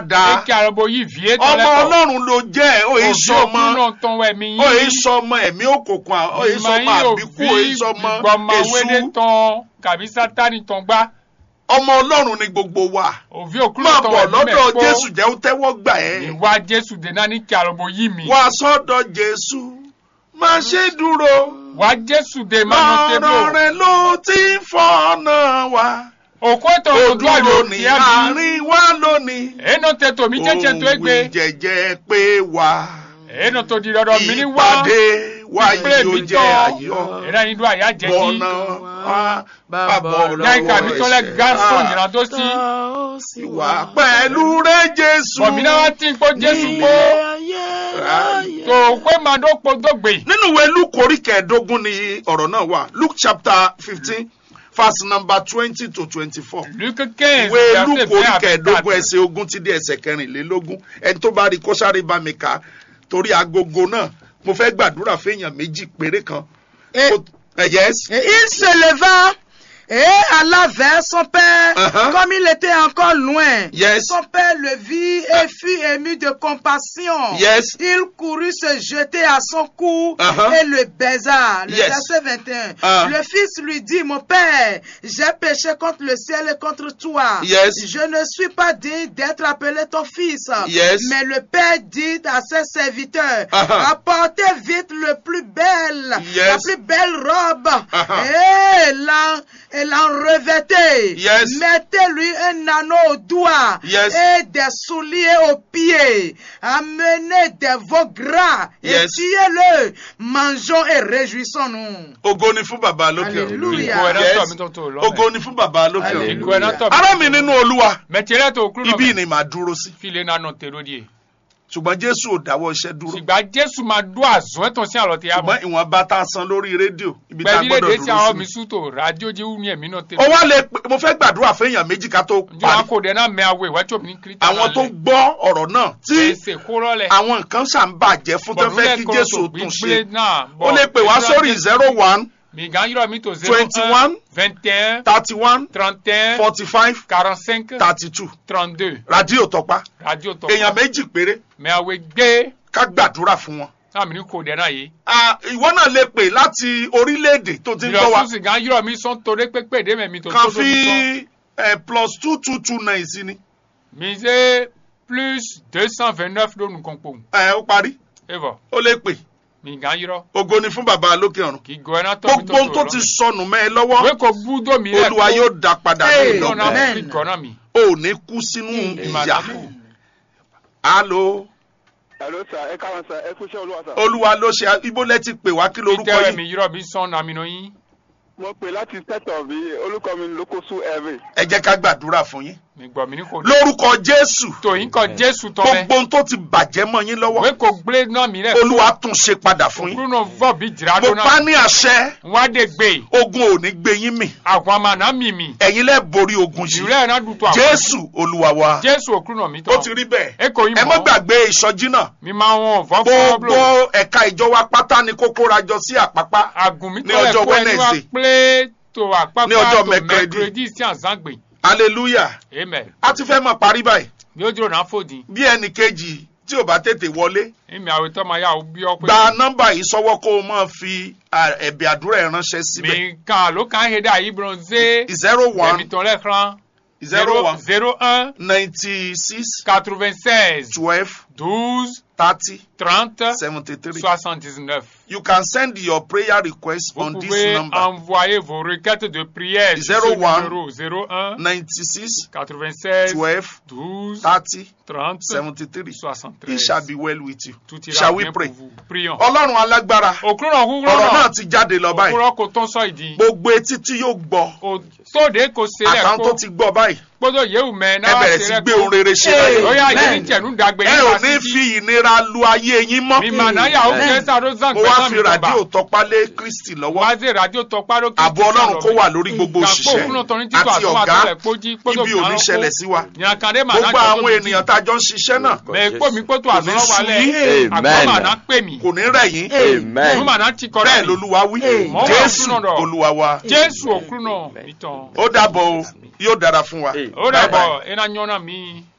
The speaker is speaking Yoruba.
dáadáa eke arabo yi vie tɔ ọmọ lɛ tɔ ọlọ́run ló jẹ́ ó yẹ sọmọ òkúnà tán wẹ̀ mí ó yẹ sọmọ ẹ̀mí òkùnkùn à- ó yẹ sọmọ àbíkú ó yẹ sọmọ gbọmọwédé èṣù tán kàbí sátani tán gbá ọmọ ọlọ́run ni gbogbo wa òvi òkúnà máa tán bọ̀ wẹ̀ mí lọ́dọ̀ mẹ́ jésù kó jẹ́ ó tẹ́wọ́ gbà ẹ́ ìwà jésù dènà ní kí arabo yí mi wá sọ́dọ̀ jésù má ṣe dúró wà jésù dè mánú ọ̀rọ̀ tébò rẹ̀ ló ti ń fọ́nà wa òkú ètò ó òdúrà dúró yóò ní tiẹ̀ mi àárín wa lónìí èèyàn tètò mi jẹ́jẹ́ tó é gbé ohun ìjẹ̀jẹ̀ pé wá èèyàn tó di dọ́dọ̀ mi ní wá ìpàdé wa ìpínlẹ̀ yóò mi jẹ́ tán ayọ̀ èèyàn yìí dún àyà jẹ́ kí bọ̀nà wa bàbọ̀ yá ìka mi tó lẹ ẹ̀ṣẹ̀. gánṣọ Ah, ìrìnà tó sí wà pẹ̀lú rẹ̀ jésù bọ̀mí náà wá tí ń kó jésù kó tó pé màá dó po dógbè nínú ìwé luke orí kẹẹ̀ẹ́dógún ni ọ̀rọ̀ náà wà luke chapter fifteen verse number twenty to twenty-four luke quinze ìwé luke verset orí vingt à kẹẹ̀ẹ́dógún vingt-quatre ẹsẹ̀ ogún ti dé ẹsẹ̀ kẹrìnlélógún ẹni tó bá rí kó sáré bá mi kà á torí agogo náà mo fẹ́ gbàdúrà fẹ́yàn méjì péré kan. Et, Ó- eh, yes. et il se leva et alla vers son père, Uh-huh. comme il était encore loin. Yes. Son père le vit et fut ému de compassion. Yes. Il courut se jeter à son cou Uh-huh. et le baisa. Le Yes. verset 21. Ah. Le fils lui dit, mon père, j'ai péché contre le ciel et contre toi. Yes. Je ne suis pas digne d'être appelé ton fils. Yes. Mais le père dit à ses serviteurs, Uh-huh. apportez vite le plus belle, Yes. la plus belle robe Uh-huh. et l'en et l'en revêtez. Yes. Mettez-lui un anneau au doigt Yes. et des souliers aux pieds. Amenez des veaux gras et Yes. tuez-le. Mangeons et réjouissons-nous. ògo ni fún bàbá lókè ọ̀run. Hallelujah. ìkó ẹ̀rọ Yes. tọ̀ mi tó tó lọ́mọ ògo ni fún bàbá lókè ọ̀run. ìkó ẹ̀rọ tọ̀ ará mi nínú olúwa mẹtìrẹ́ tó kúrò ibi náà ni màá dúró sí file nánà tèrò díẹ̀ ṣùgbọ́n jésù ò dáwọ́ iṣẹ́ dúró ṣùgbọ́n jésù máa dún àzọ́ ẹ̀tàn sí àlọ́ tí a mọ̀ ṣùgbọ́n ìwọ̀n bá tá a san lórí rédíò ibi tá a gbẹ̀bílẹ̀ gbọ́dọ̀ dé tí àwọn dúró mi sí. sútò rádíò jẹ́ wúni ẹ̀mí náà ó tèrò wá lè pè- mo fẹ́ gbàdúrà fẹ́yàn méjì ká tó njẹ́ wọn parí kò dẹ̀ náà mẹ́ awọ ìwájú òmìnir kírísítà àwọn tó gbọ́ ọ̀rọ̀ náà tí ẹsẹ̀ kóró lẹ̀ àwọn nǹkan ṣà ń bàjẹ́ fún tó fẹ́ kí jésù tún ṣe náà ó lè pè wá sórí zero one mi gan yọrọ mi tó zero 21, vingt et un thirty one trente et un forty five quarante cinq thirty two trente deux rádíò tọpa radio tó èèyàn méjì péré mẹ́ awọ gbé ká gbàdúrà fún wọn. náà mi ní kò dẹ̀ náà yìí Ah, ìwọ náà lè pè láti orílẹ̀-èdè tó ti ń gbọ́ wa ìlọsùn sì gan yọrọ mi sọ́n torí pépé dé mẹ́mi tó kan tó tó mi sọ́n. fi eh, plus two two two nine sí ni Misez plus 229 do nous compons. Eh, ó parí Et voilà. ó lè pè Mi gan yiro. ògo ni fún bàbá lókè ọ̀run Ki goena to mi gbogbo ohun tó ti sọnù mẹ́ ẹ lọ́wọ́ We ko budo mi le. olúwa yóò dá padà Hey, ní No na ìlọ́gbọ̀n Amen. mi gona mi. ò ní kú sínú ìyà alo Hello sir, ẹ káwọn sir, ẹ kú iṣẹ́ olúwa sir. olúwa ló ṣe ibo lẹ ti pè wá kí lorúkọ Ite mi yìí yiro bi son na mi no yin. Mo pè láti tẹ́tọ̀ bí olùkọ́ mi lókòsù ẹ̀rẹ̀. ẹ jẹ́ ká gbàdúrà fún yín Mi gbo mi ni ko. lórúkọ jésù To yin ko Jesu to me. gbogbo ohun tó ti bàjẹ́ mọ́ yín lọ́wọ́ We ko gble na mi le. olúwa tún ṣe padà fún yín Bruno vo bi jira mo do pa na. ní àṣẹ Wa de gbe. ogun ò ní gbé yín mì Àwọn ma na mi mi. ẹ̀yin lẹ́ borí ogun yìí Jure na du to àwọn. jésù olúwa wa Jesu okuru mi to. ó ti rí bẹ́ẹ̀ E ko yin ẹ mo. má gbàgbé ìsọjí náà Mi ma won vo fo gbogbo blo. ẹ̀ka ìjọ wa pátá ni kó kóra jọ sí àpápá Agun mi ní to le ọjọ́ ko ẹni wa Wednesday. ple to apapa Ní ọjọ́ to Mercredi. mercredi si azangbe. hallelujah Amen. a ti fẹ́ mọ̀ parí báyìí bí ó dúró náà fòdì bí ẹnì kejì tí ò bá tètè wọlé èmi àwọn ìtọ́ máa yá o bí ọ pé gba nọ́mbà yìí sọ́wọ́ kó o máa fi à, ẹ̀bẹ̀ àdúrà ẹ̀ ránṣẹ́ síbẹ̀ mi kan ló kàn hédé àyíbron zé zero èmi one tán lẹ́ẹ̀kan zero one zero un ninety six quatre vingt seize twelve douze thirty trente seventy three soixante dix neuf. you can send your prayer request Vous on this pouvez number envoyer vos requêtes de prière sur Zero ce one numéro 01 ninety six 96 twelve 12 thirty 30 seventy three 73. it shall be well with you Tout shall ira we bien pray pour vous. Prions. ọlọ́run alágbára Òkúrọ̀ kúkúrọ̀ ọ̀rọ̀ náà náà. ti jáde lọ báyìí Òkúrọ̀ kò tán sọ ìdí. gbogbo etí tí yóò gbọ́ Tóde kò sílẹ̀ àtàwọn tó kó. ti gbọ́ báyìí Gbọ́dọ̀ yéwu mẹ́ ẹ náà bẹ̀rẹ̀ sí gbé ohun rere ṣe láyé Ó yá yé Amen. ní tẹ̀nú dàgbé ẹ ò ní fi ìnira lu ayé yín mọ́ Mi mà náà yà ó Amen. fẹ́ sáré zan mo gbé wá náà fi mi tọ̀ba. ràdíò tọpá lé kristi lọ́wọ́ Wá sí ràdíò tọpá lókè. ààbò ọlọ́run kó wà lórí gbogbo òṣìṣẹ́ àti ọ̀gá ibi ò ní ṣẹlẹ̀ sí wa gbogbo àwọn ènìyàn tá a jọ ń ṣiṣẹ́ náà Mẹ kpó mi kpótó Kò ní àzọ́rọ́ sú wálẹ̀. yín. Àgbọ̀ mà náà pè mí. kò ní rẹ̀ yín Amen. Mo mà náà ti kọ́ bẹ́ẹ̀ rẹ̀. lolúwa wí Mọ̀ wá jésù òkú náà dọ̀. olúwa wa Jésù òkú náà mi tán. ó dàbọ̀ o yóò dára fún wa Ó dàbọ̀ ẹ̀ náà yọ̀nà mi.